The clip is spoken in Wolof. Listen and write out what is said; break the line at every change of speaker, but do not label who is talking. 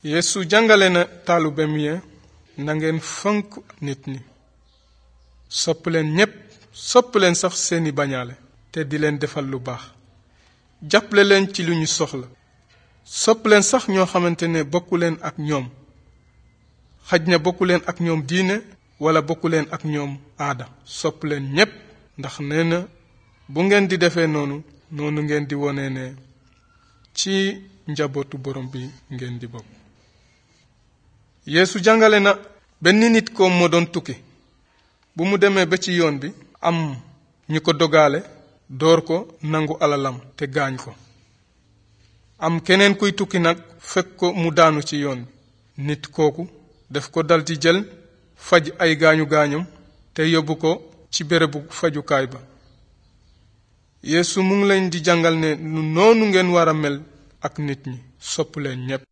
yeesu jàngale na taalubem ya na ngeen fonk nit ñi sopp leen ñépp sopp leen sax seeni bañaale te di leen defal lu baax jàppale leen ci lu ñu soxla sopp leen sax ñoo xamante ne bokku leen ak ñoom xaj na bokku leen ak ñoom diine wala bokku leen ak ñoom aada sopp leen ñépp ndax nee na bu ngeen di defee noonu noonu ngeen di wone ne ci njabootu borom bi ngeen di bokk yeesu jàngale na benn nit ko moo doon tukki bu mu demee ba ci yoon bi am ñu ko dogaale door ko nangu alalam te gaañ ko am keneen kuy tukki nag fekk ko mu daanu ci yoon bi nit kooku daf ko daldi jël faj ay gaañu gaañum te yóbbu ko ci bérébu fajukaay ba yeesu mu ngi leen di jàngal ne nu noonu ngeen war a mel ak nit ñi sopp leen ñépp